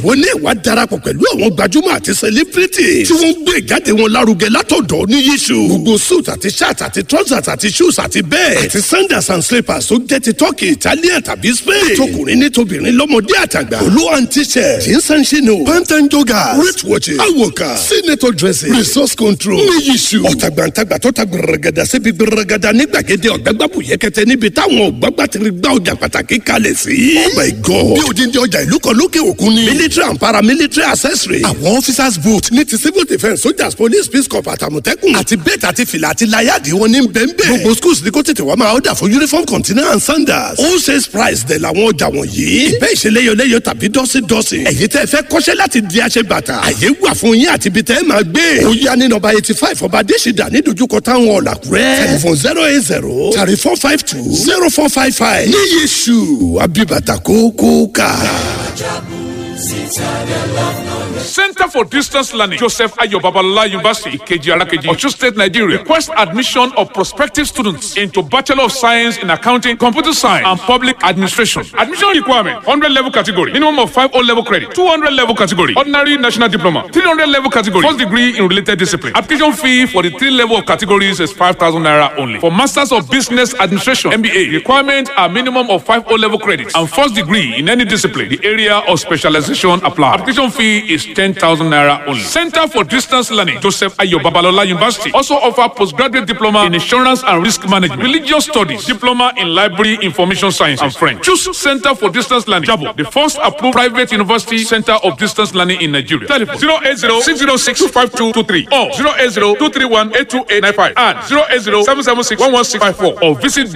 ìwọ ní ìwà darapọ̀ pẹ̀lú àwọn gbajúmọ̀ àti celebrity tí wọ́n ń gbé ìjáde wọn lárugẹ látọ̀dọ̀ ní yíṣu. gbogbo suit àti shirt àti trousers àti shoes àti bẹ́ẹ̀ àti sandals and slippers tó jẹ́ ti turkey italian tàbí spain. tọkùnrin ní tobìnrin lọ́mọdé àtàgbà. olú and t-shirt jeans and chino pant and joggers wrist watches awoka senator dresses resource control ní yíṣu. ọ̀tàgbàǹtàgbà tó ta gbẹrẹgẹdà síbi gbẹrẹgẹdà ní gbàgede ọ̀gbẹ́gbàbù yẹkẹtẹ níbi táwọn ọ̀gbàgbà ti gbá ọjà pàtàkì kalẹ̀ sí. oh my god bí odindi ọjà ìlú kan lókè òkun ni. military and paramilitary accessory. àwọn officers boot ní ti civil defence soldiers police peace corps àtàmọ̀tẹ́kùn. àti bẹ́ẹ̀tì àti fìlà àti láyàdì wọn ní bẹ́ẹ̀nbẹ́ẹ̀. gbogbo schools ní kó tètè wá máa ọ̀dà fún uniform container and sandals. all sales price dẹ̀ làwọn ọjà wọ̀nyí. ìbẹ́ ìṣeléyọléyọ tàbí dọ́sídọ́sí. ẹ̀yin tẹ́ fẹ́ kọ́ṣẹ́ láti di aṣẹ bàtà. àyè wà fún yín àti ibi tẹ́ máa gbé. ó yá ní nọ́mbà eighty five ọba adésìdá ní dojúkọ táwọn ọ̀làkúrẹ́. telephone zero eight zero thirty four five two zero four five five. ní yéṣu abibata kókó ká. Center for Distance Learning, Joseph Ayo Babalola University, Ikeji Alakeji, Osun State, Nigeria. Request admission of prospective students into Bachelor of Science in Accounting, Computer Science, and Public Administration. Admission requirement: 100 level category, minimum of 5 O level credit, 200 level category, ordinary national diploma, 300 level category, first degree in related discipline. Application fee for the three level of categories is 5,000 naira only. For Masters of Business Administration (MBA), requirement are minimum of 5 O level credits and first degree in any discipline. The area of specialization apply. Application fee is 10,000 naira only. Center for Distance Learning, Joseph Ayo Babalola University, also offer postgraduate diploma in insurance and risk management, religious studies, diploma in library information science and French. Choose Center for Distance Learning, Jabo, the first approved private university center of distance learning in Nigeria. Telephone 080 606 5223 or 080 231 82895 and 080 776 11654 or visit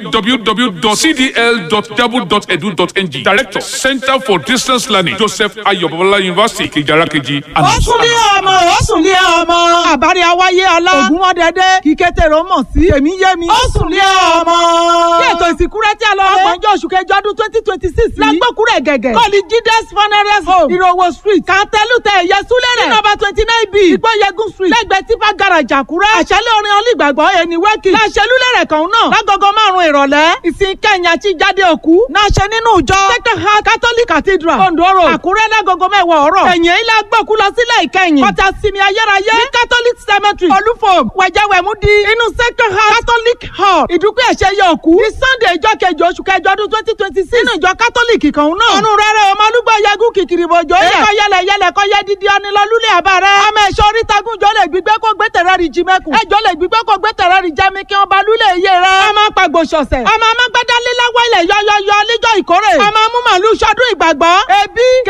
www.cdl.jabo.edu.ng. Director, Center for Distance Learning, Joseph Ayo Babalola University, Kijarakeji. ó sùn ní ọmọ ó sùn ní ọmọ àbárí awáyé ọlá ògùn wọn dẹdẹ kíkẹtẹrọ mọ sí èmi yé mi ó sùn ní ọmọ. kí ètò ìsìnkú rẹ tí a lọ rẹ ọgbọ̀njọ́ oṣù kẹjọ ọdún twenty twenty six lágbókùrẹ̀ gẹ̀gẹ̀ kọ́ọ̀lì jídẹ́s funeral home ìrọ̀wọ̀ street kàńtẹ́lùtẹ̀ ẹ̀yẹ súlẹ̀ rẹ̀ nọ́mbà twenty nine b ìgbọ́yẹ̀gùn street lẹ́gbẹ̀ẹ́ tipa garage àkúrẹ́ àṣẹlẹ̀ orin olùgbàgbọ́ ẹni wẹ́kì láṣẹlúlẹ̀ kan náà lágogo márùn-ún ìrọ̀lẹ́ ìsìn kẹyìn àti jáde òkú náà ṣe nínú ìjọ second heart catholic cathedral ondo road àkúrẹ́ lágogo mẹ́wàá ọ̀rọ̀ ẹ̀yìn ilé agbókù lọ sílẹ̀ ìkẹyìn kọta sinmi ayérayé ní catholic cemetery olúfòm wẹ̀jẹ̀wẹ̀mú di inú second heart catholic hall ìdúpẹ́ ẹ̀ṣẹ̀ yẹ òkú ní sunday ìjọ kejì oṣù kẹjọ ọdún twenty twenty six nínú ìjọ catholic kan náà ọ̀run rẹ̀rẹ̀ ọmọlúgbọ̀ yẹgùn kìkìrì bòjò yẹ kọ́ yẹlẹ yẹlẹ kọ́ yẹ dídí ọnilọ́lúlẹ̀ àbá rẹ̀ ọmọ ẹ̀ṣọ́ orítagun jọ lè gbígbé kó gbé tẹ̀rẹ́ rí jimẹ́kù ẹjọ́ lè gbígbé kó gbé tẹ̀rẹ́ rí jẹ́mi kí wọ́n ba lúlẹ̀ iye rẹ̀ ọmọ pàgbò ṣọ̀ṣẹ̀ ọmọ amágbádá líláwọ̀ ilẹ̀ yọyọyọ níjọ́ ìkórè ọmọ mú màlúù ṣọdún ìgbàgbọ́ ẹbí